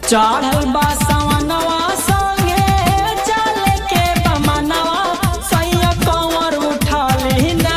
चढ़ल बा सवनवा संगे चल के बमनवा सैया कंवर उठली ना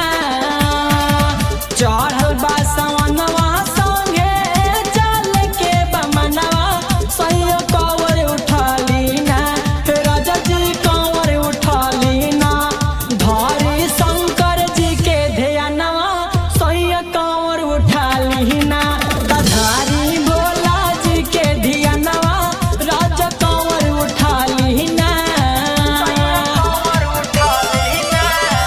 चढ़ल बा सवनवा संगे चल के बमनवा सैया कंवर उठली ना हे राजा जी कंवर उठली ना धरी शंकर जी के ध्यानवा सैया कंवर उठली ना धारी भोला जी के ध्यानवा राजा कंवर उठली ना कंवर उठली ना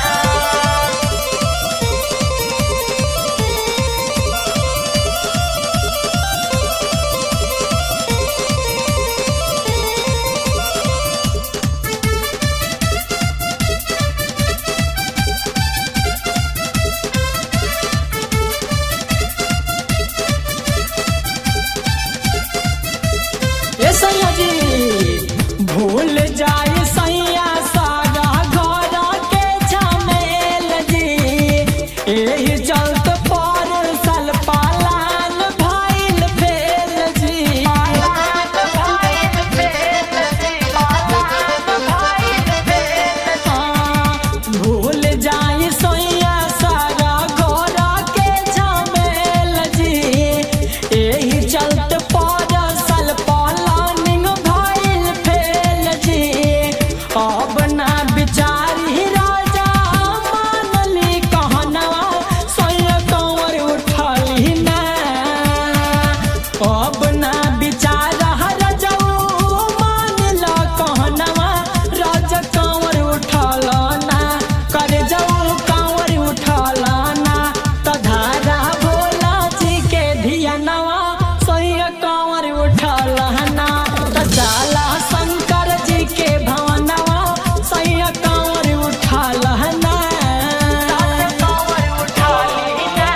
ए सैया जी भूल जाए सैया सारा घर के झमेल जी एही चलत पर सल पालान भइल फेल जी हाँ, भूल जाए सैया सारा घर के झमेल जी एही चलत परसल पलानिंग भइल फेल जी अब ना बिचारी राजा मानली कहनवा सैया कंवर उठली ना अब ना बिचारा रजऊ मानला कहनवा राजा कंवर उठल ना करे जाऊ कंवर उठल ना तधारा भोला जी के धियानवा सैया कंवर उठल ना तचाला शंकर जी के भवनवा सैया कंवर उठल ना कंवर उठली ना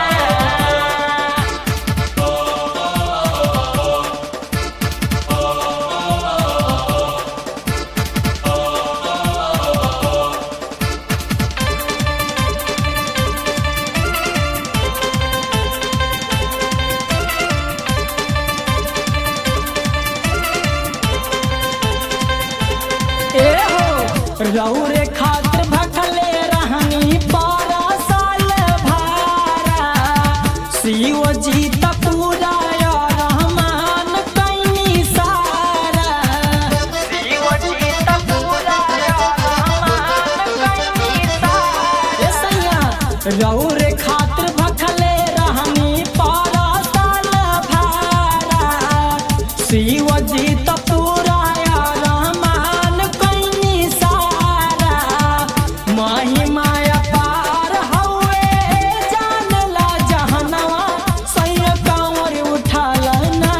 ए हो रौरे खातिर भखले रहनी बारह साल भारा शिव जी त पूरा या रहमान कैनी सारा शिव जी त पूरा या रहमान कैनी सारा ए सैया रौरे खातिर भखले रहनी बारह साल भारा शिव जी त पूरा या रहमान कैनी सारा महिमाया पार हवे जानला जहनवा सैया कंवर उठल ना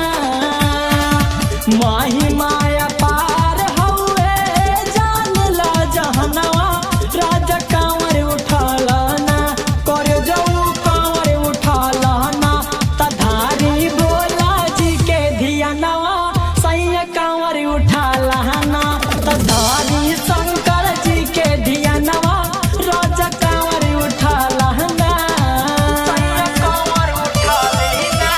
महिमाया पार हवे जानला जहनवा राजा कंवर उठल ना कर जाऊ कंवर उठल ना तधारी भोला जी के धियानवा सैया कंवर उठल ना तधारी शंकर जी के धियानवा राजा कंवर उठल ना सैया कंवर उठल ना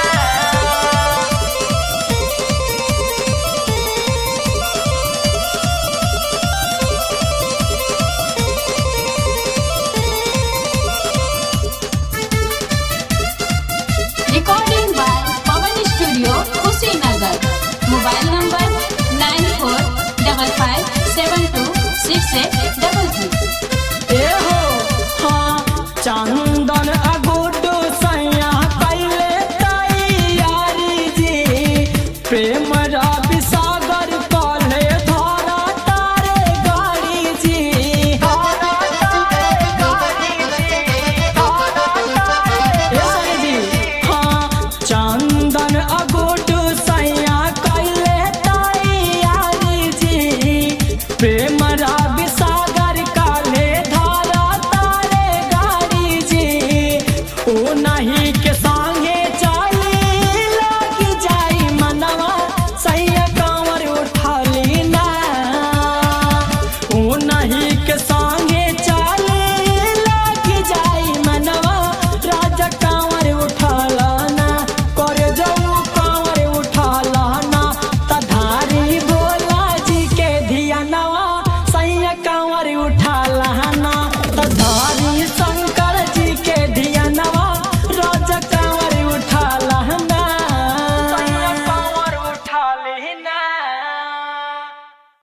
Recording by Pawan Studio, Kushinagar. Mobile number nine four double five seven two six eight double three.